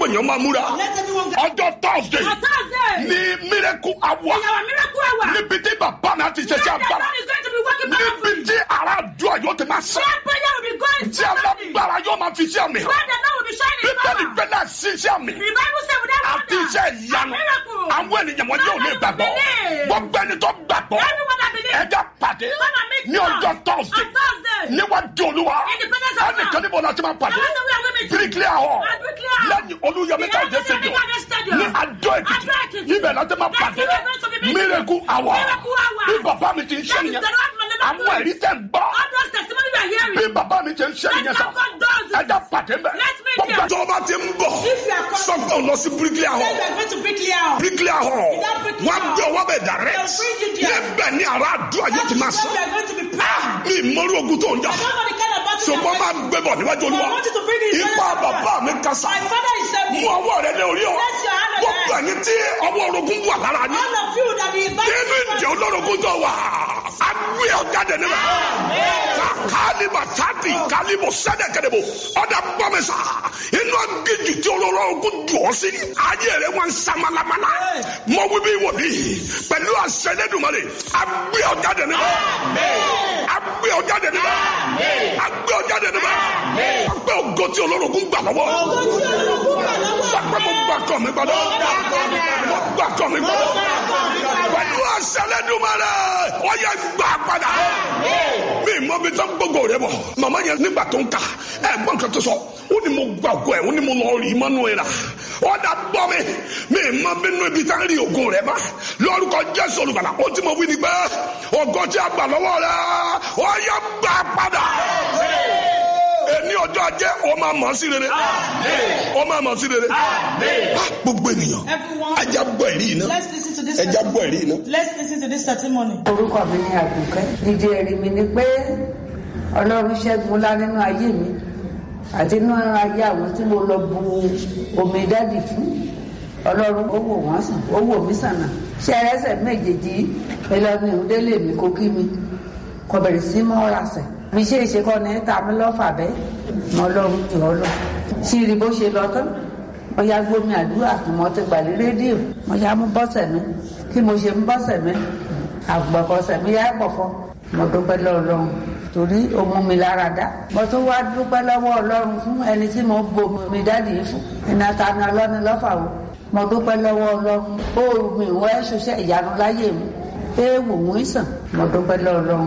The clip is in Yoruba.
gbogbo èèyàn máa múra Let everyone get ọjọ́ thursday On Thursday. ní miracle hour In our miracle hour. níbi tí bàbá mi àti ṣẹṣẹ Where the àgbàrá Lord is going to be working níbi powerfully. tí ara àdúrà yóò ti máa sàn Where prayer will be going tí powerfully. alágbára yóò máa fi sí àmì hàn Where the Lord will be shining his bíbélì power. gbẹ́dá sí sí àmì The Bible said without àti wonder, iṣẹ́ ìyanu a miracle. àwọn ènìyàn wọn yóò lè gbàgbọ́ Believe. gbogbo ẹni tó gbàgbọ́ Everyone that believes. ẹja pàdé Come and meet ní us ọjọ́ on thursday Thursday. níwájú olúwa In the presence of ẹnìkan God. níbo la ti máa pàdé The Lord will meet you. bíríkìlì àhọ At Bricklayer Hall. lẹ́yìn olúyọmí The káyọ̀dé Lord will stadium meet you at the stadium. ní adó Adó èkìtì Èkìtì. ibẹ̀ la ti máa That's pàdé where we're going to be meeting. miracle hour Miracle hour. bí bàbá mi ti ń ṣe That is nìyẹn the Lord will never àwọn do. ẹ̀rí tẹ̀ ń gbọ́ All those testimonies we are hearing. bí bàbá mi ti ń ṣe nìyẹn That's sá how God does it. ẹja pàdé mbẹ Let's meet gbogbo here. àti ọba ti ń bọ̀ If you are coming- sọ́kàn lọ sí bíríkìlì àhọ Then we are going to Bricklayer Hall. bíríkìlì àhọ That Bricklayer wọn gbé ọwọ́ bẹ̀ direct They'll bring you there. níbẹ̀ ni àrà àdúrà yóò ti máa That's sọ where we are going to be praying. mi ìmọ̀rú ogun tó ń jà I don't know the kind of battle you ṣùgbọ́n are máa facing. gbé bọ̀ níwájú olúwa I want you to bring it in ipa front of bàbá mi kásá My father is mú saying, ọwọ́ rẹ lé orí ọ Place your hand on gbogbo your ẹni tí ọwọ́ orogún wà lára yín all of you that is nínú ìjẹ́ olórogún tó wà á gbé ọjà dẹ̀ níbẹ̀ kálíbà tàbí kálíbò sẹ́dẹ̀kẹ́dẹ̀bò ọ̀dà bọ́mẹ̀sà inú agbèjì tí olórogún dùn ọ́ sí ayé rẹ̀ wọ́n ń sa malamala mọ wíwí wòlí pẹ̀lú àṣẹ Ẹlẹ́dùmarè á gbé ọjà dẹ̀ níbẹ̀ á gbé ọjà dẹ̀ níbẹ̀ á gbé ọjà dẹ̀ níbẹ̀ á gbé ògo tí olórogún gbà lọ́wọ́ sọpẹ́ mo gbà kọ́ mi gbọ́dọ̀ mo gbà kọ́ mi gbọ́dọ̀ pẹ̀lú àṣẹ Ẹlẹ́dùmarè ó yẹ gbà padà mi mọ bí tó gbogbo rẹ bọ màmá yẹn nígbà tó ń kà ẹ gbọ́n kan tó sọ ó ní mo gbà ògo ẹ ó ní mo lọ rí mọ́nú ẹ rà ó dà gbọ́ mi mi mọ bí nínú ibi tá ń rí ògo rẹ bá lórúkọ Jésù olùgbàlà ó ti mọ wí ni pé ògo tí a gbà lọ́wọ́ rẹ ó yẹ gbà padà ní ọjọ́ ajé ó máa mọ̀ sí rere ó máa mọ̀ sí rere Ah, gbogbo ènìyàn Everyone, ajá gbọ́ ẹ̀rí iná let's listen to this ẹja gbọ́ ẹ̀rí iná. Let's listen to this testimony. orúkọ mi ni àdùkẹ́ ìdí ẹ̀rí mi ni pé ọlọ́run ṣẹ́gun ńlá nínú ayé mi àti nínú ayé àwọn tí mo lọ bu omi dádì fún ọlọ́run ó wò wọ́n sàn ó wò mí sànà ṣé ẹrẹ́sẹ̀ méjèèjì ìlànà ìhùndélé mi kó kí mi kò bẹ̀rẹ̀ sí mọ́ rasẹ̀ mi ṣe é ṣe kọ́ ni ta mi lọ́fà bẹ́ẹ̀ mọ́ ọlọ́run jù ọ́ lọ ṣírí bó ṣe lọ tán mo ya gbómi àdúrà mo ti gbà ní rédíò mo ya mú bọ́sẹ̀ mi kí mo ṣe mú bọ́sẹ̀ mi àgbọ̀kọ̀sẹ̀ mi yá pọ̀fọ́ mo dúpẹ́ lọ́wọ́ ọlọ́run torí ó mú mi lára dá mo tún wá dúpẹ́ lọ́wọ́ ọlọ́run fún ẹni tí mo bomi dádì yìí fún ìnáta ni ọlọ́ni lọ́fà o mo dúpẹ́ lọ́wọ́ ọlọ́run ó mi ìwọ ẹ̀ ṣoṣẹ́ ìyanu láyé mi éèwù mú ìsàn mo dúpẹ́ lọ́wọ́ ọlọ́run.